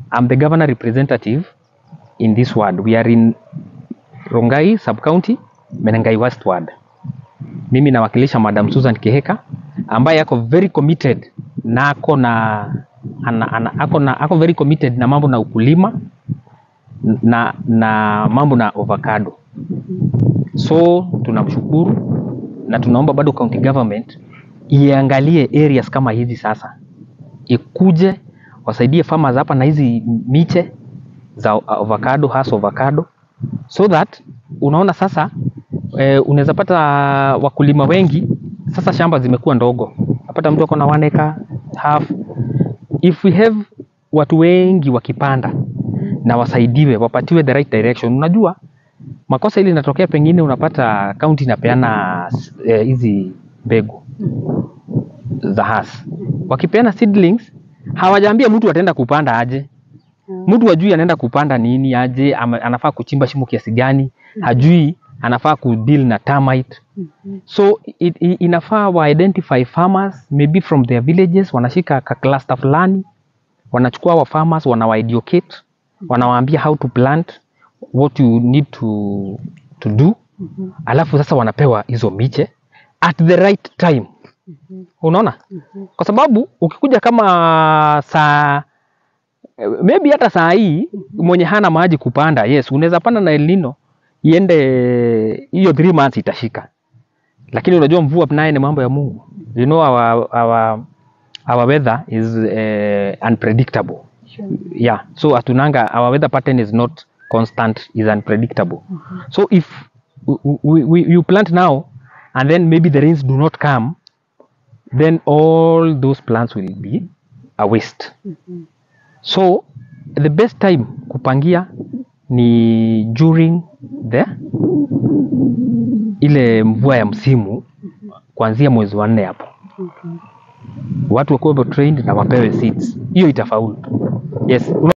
I'm the governor representative in this ward. We are in Rongai sub-county, Menengai West ward. Mimi nawakilisha Madam Susan Kiheka ambaye ako very committed na ako na ana, ana, ako na ako very committed na mambo na ukulima na na mambo na avocado. So tunamshukuru na tunaomba bado county government iangalie areas kama hizi sasa, ikuje wasaidie farmers hapa na hizi miche za avocado, hasa avocado so that unaona sasa eh, unaweza pata wakulima wengi sasa, shamba zimekuwa ndogo, napata mtu ako na one acre half. If we have watu wengi wakipanda na wasaidiwe, wapatiwe the right direction. Unajua makosa ili inatokea, pengine unapata kaunti inapeana eh, hizi mbegu za hasi, wakipeana seedlings hawajaambia mtu ataenda kupanda aje mtu hajui anaenda kupanda nini aje, ama anafaa kuchimba shimo kiasi gani, hajui anafaa kudeal na termite. So it, it, inafaa wa identify farmers maybe from their villages, wanashika ka cluster fulani, wanachukua wa farmers, wanawa educate, wanawaambia how to plant, what you need to, to do, alafu sasa wanapewa hizo miche at the right time. Unaona, kwa sababu ukikuja kama saa Eh, maybe hata saa hii mwenye hana maji kupanda, yes, unaweza panda na El Nino iende hiyo 3 months itashika, lakini unajua mvua naye ni mambo ya Mungu. You know our, our, our weather is uh, unpredictable. Yeah, so atunanga our weather pattern is not constant, is unpredictable. So if we, we, we, you plant now and then maybe the rains do not come, then all those plants will be a waste. So the best time kupangia ni during the ile mvua ya msimu kuanzia mwezi wa nne hapo, watu wakuwe trained na wapewe seeds, hiyo itafaulu. Yes.